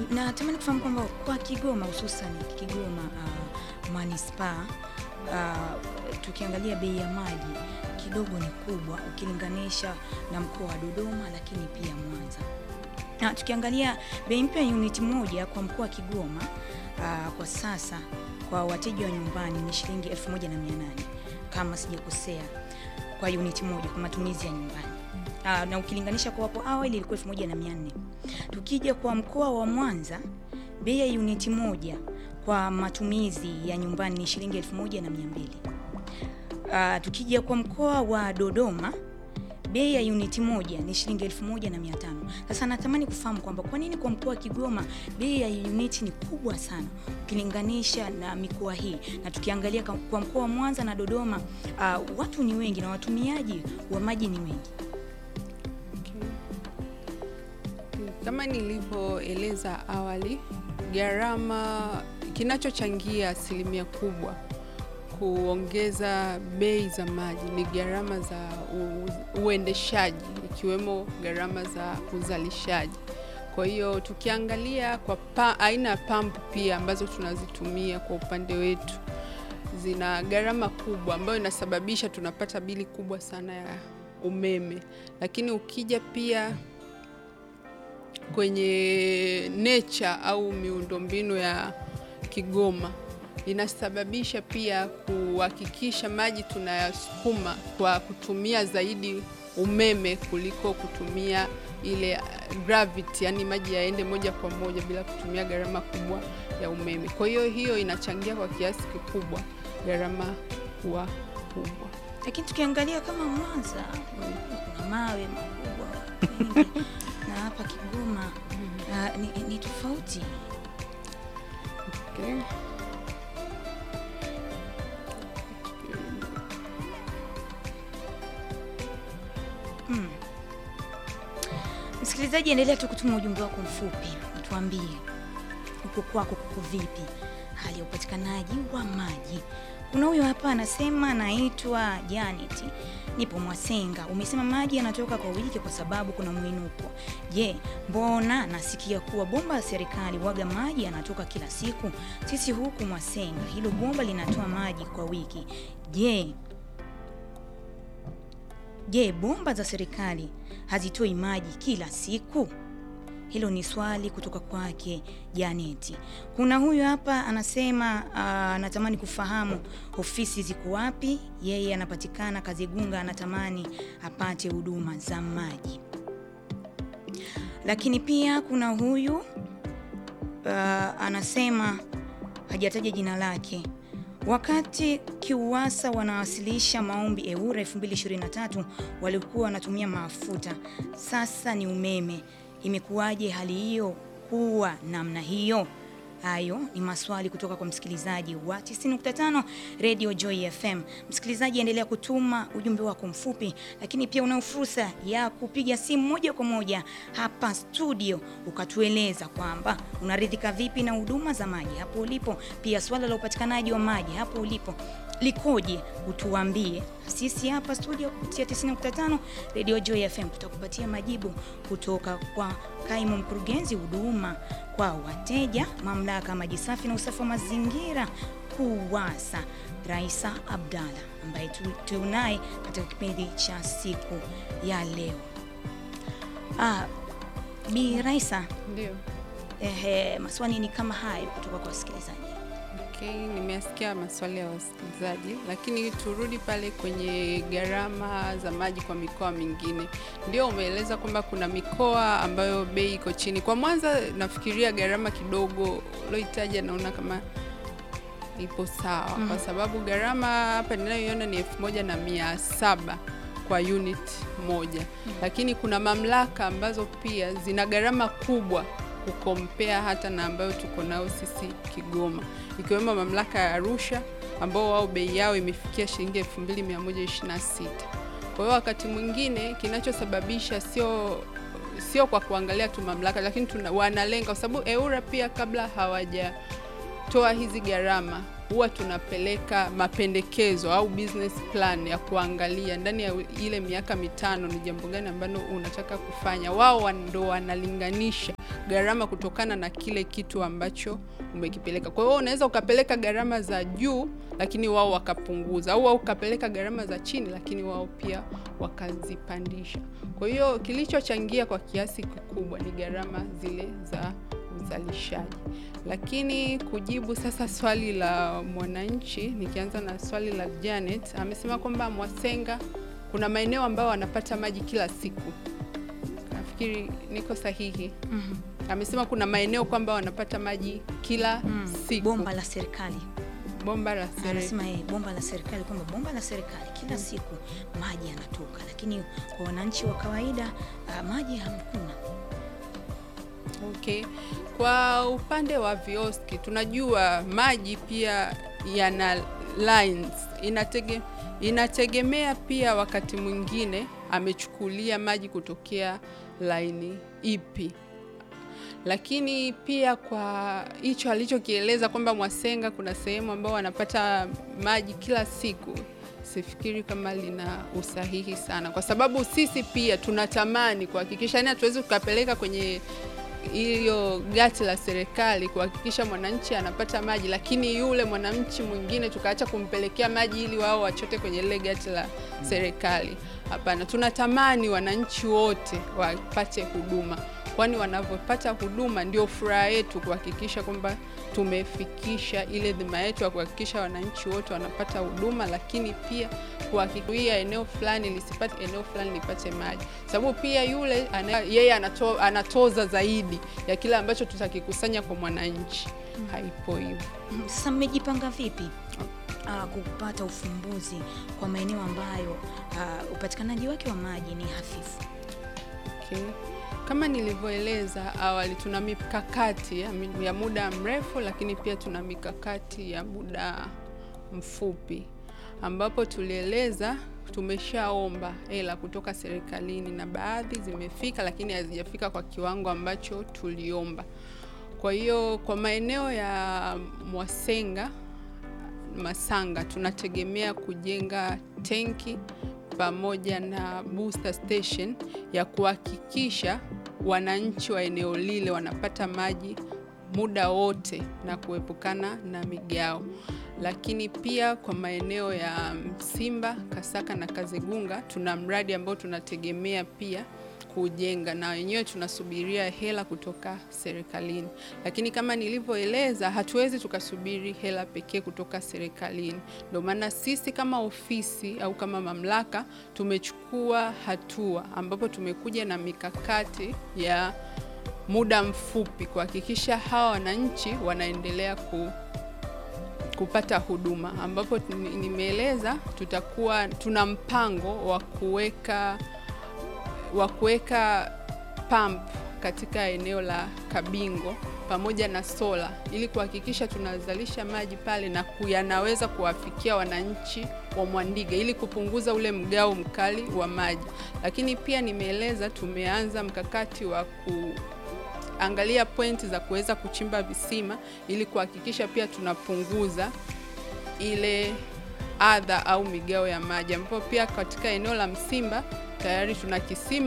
natamani kufahamu kwamba kwa Kigoma hususan Kigoma uh, manispaa uh, tukiangalia bei ya maji kidogo ni kubwa ukilinganisha na mkoa wa Dodoma, lakini pia Mwanza. Na tukiangalia bei mpya ya uniti moja kwa mkoa wa Kigoma uh, kwa sasa kwa wateja wa nyumbani ni shilingi 1800 kama sijakosea, kwa uniti moja kwa matumizi ya nyumbani. Aa, na ukilinganisha kwa hapo awali ilikuwa 1400. Tukija kwa mkoa wa Mwanza, bei ya uniti moja kwa matumizi ya nyumbani ni shilingi 1200. Aa, tukija kwa mkoa wa Dodoma bei ya uniti moja ni shilingi 1500. Sasa natamani kufahamu kwamba kwa nini kwa mkoa wa Kigoma bei ya uniti ni kubwa sana ukilinganisha na mikoa hii, na tukiangalia kwa kwa mkoa wa Mwanza na Dodoma uh, watu ni wengi na watumiaji wa maji ni wengi. Kama nilivyoeleza awali, gharama kinachochangia asilimia kubwa kuongeza bei za maji ni gharama za u- uendeshaji ikiwemo gharama za uzalishaji. Kwa hiyo tukiangalia kwa pa, aina ya pampu pia ambazo tunazitumia kwa upande wetu zina gharama kubwa ambayo inasababisha tunapata bili kubwa sana ya umeme, lakini ukija pia kwenye nature au miundombinu ya Kigoma inasababisha pia kuhakikisha maji tunayasukuma kwa kutumia zaidi umeme kuliko kutumia ile uh, gravity, yani maji yaende moja kwa moja bila kutumia gharama kubwa ya umeme. Kwa hiyo hiyo inachangia kwa kiasi kikubwa gharama kuwa kubwa. Lakini tukiangalia kama Mwanza kuna mawe makubwa mengi na hapa Kigoma uh, ni, ni tofauti. Okay. Mm. Msikilizaji, endelea tu kutuma ujumbe wako mfupi, utuambie huko kwako kuko vipi hali ya upatikanaji wa maji. Kuna huyo hapa anasema, naitwa Janet, nipo Mwasenga. Umesema maji yanatoka kwa wiki kwa sababu kuna mwinuko. Je, mbona nasikia kuwa bomba la serikali waga maji yanatoka kila siku? Sisi huku Mwasenga hilo bomba linatoa maji kwa wiki. Je, Je, bomba za serikali hazitoi maji kila siku? Hilo ni swali kutoka kwake Janeti. Kuna huyu hapa anasema ah, anatamani kufahamu ofisi ziko wapi. Yeye anapatikana Kazegunga, anatamani apate huduma za maji. Lakini pia kuna huyu ah, anasema hajataja jina lake. Wakati KIUWASA wanawasilisha maombi EWURA 2023 walikuwa wanatumia mafuta, sasa ni umeme. Imekuwaje hali hiyo kuwa namna hiyo? Hayo ni maswali kutoka kwa msikilizaji wa 90.5 Radio Joy FM. Msikilizaji, endelea kutuma ujumbe wako mfupi, lakini pia una fursa ya kupiga simu moja kwa moja hapa studio ukatueleza kwamba unaridhika vipi na huduma za maji hapo ulipo. Pia swala la upatikanaji wa maji hapo ulipo likoje, utuambie. Sisi hapa studio kupitia 90.5 Radio Joy FM tutakupatia majibu kutoka kwa kaimu mkurugenzi huduma kwa wateja mamlaka ya maji safi na usafi wa mazingira KUWASA, Raisa Abdalla ambaye tu- tunaye katika kipindi cha siku ya leo. Ah, Bi Raisa, Ndio. ehe, maswali ni kama hayo kutoka kwa wasikilizaji. Okay, nimesikia maswali ya wasikilizaji, lakini turudi pale kwenye gharama za maji kwa mikoa mingine. Ndio umeeleza kwamba kuna mikoa ambayo bei iko chini. Kwa Mwanza nafikiria gharama kidogo ulioitaja, naona kama ipo sawa Mhm. kwa sababu gharama hapa ninayoiona ni elfu moja na mia saba kwa unit moja, lakini kuna mamlaka ambazo pia zina gharama kubwa kukompea hata na ambayo tuko nayo sisi Kigoma, ikiwemo mamlaka ya Arusha ambao wao bei yao imefikia shilingi 2126. Kwa hiyo wakati mwingine kinachosababisha sio sio kwa kuangalia tu mamlaka, lakini tuna, wanalenga kwa sababu EWURA pia kabla hawajatoa hizi gharama huwa tunapeleka mapendekezo au business plan ya kuangalia ndani ya ile miaka mitano ni jambo gani ambalo unataka kufanya. Wao wan- ndo wanalinganisha gharama kutokana na kile kitu ambacho umekipeleka. Kwa hiyo unaweza ukapeleka gharama za juu lakini wao wakapunguza, au ukapeleka gharama za chini lakini wao pia wakazipandisha. Kwa hiyo kilichochangia kwa kiasi kikubwa ni gharama zile za uzalishaji. Lakini kujibu sasa swali la mwananchi, nikianza na swali la Janet, amesema kwamba Mwasenga kuna maeneo ambayo wanapata maji kila siku. Nafikiri niko sahihi. Mhm. Amesema kuna maeneo kwamba wanapata maji kila Mm. siku. Bomba la serikali Bomba la serikali. anasema yeye, bomba la serikali kwamba bomba la serikali kila siku maji yanatoka, lakini kwa wananchi wa kawaida ah, maji hamkuna. Okay. Kwa upande wa vioski tunajua maji pia yana lines. Inatege, inategemea pia wakati mwingine amechukulia maji kutokea laini ipi, lakini pia kwa hicho alichokieleza kwamba Mwasenga kuna sehemu ambao wanapata maji kila siku, sifikiri kama lina usahihi sana, kwa sababu sisi pia tunatamani kuhakikisha, yani hatuwezi tukapeleka kwenye hiyo gati la serikali kuhakikisha mwananchi anapata maji, lakini yule mwananchi mwingine tukaacha kumpelekea maji ili wao wachote kwenye lile gati la serikali. Hapana, tunatamani wananchi wote wapate huduma, kwani wanavyopata huduma ndio furaha yetu, kuhakikisha kwamba tumefikisha ile dhima yetu ya kuhakikisha wananchi wote wanapata huduma, lakini pia kuhakikisha eneo fulani lisipate eneo fulani lipate maji, sababu pia yule ana, yeye anato, anatoza zaidi ya kile ambacho tutakikusanya kwa mwananchi. Haipo hivyo. Mm, Sasa mmejipanga vipi ah, kupata ufumbuzi kwa maeneo ambayo ah, upatikanaji wake wa maji ni hafifu? Okay. Kama nilivyoeleza awali, tuna mikakati ya, mi- ya muda mrefu, lakini pia tuna mikakati ya muda mfupi, ambapo tulieleza tumeshaomba hela kutoka serikalini na baadhi zimefika, lakini hazijafika kwa kiwango ambacho tuliomba. Kwa hiyo kwa maeneo ya Mwasenga Masanga tunategemea kujenga tenki pamoja na booster station ya kuhakikisha wananchi wa eneo lile wanapata maji muda wote na kuepukana na migao. Lakini pia kwa maeneo ya Simba, Kasaka na Kazegunga tuna mradi ambao tunategemea pia kujenga na wenyewe tunasubiria hela kutoka serikalini, lakini kama nilivyoeleza, hatuwezi tukasubiri hela pekee kutoka serikalini. Ndio maana sisi kama ofisi au kama mamlaka tumechukua hatua ambapo tumekuja na mikakati ya muda mfupi kuhakikisha hawa wananchi wanaendelea ku kupata huduma ambapo ni- nimeeleza tutakuwa tuna mpango wa kuweka wa kuweka pump katika eneo la Kabingo pamoja na sola ili kuhakikisha tunazalisha maji pale na ku- yanaweza kuwafikia wananchi wa Mwandiga ili kupunguza ule mgao mkali wa maji. Lakini pia nimeeleza tumeanza mkakati wa ku angalia pointi za kuweza kuchimba visima ili kuhakikisha pia tunapunguza ile adha au migao ya maji, ambapo pia katika eneo la Msimba tayari tuna kisima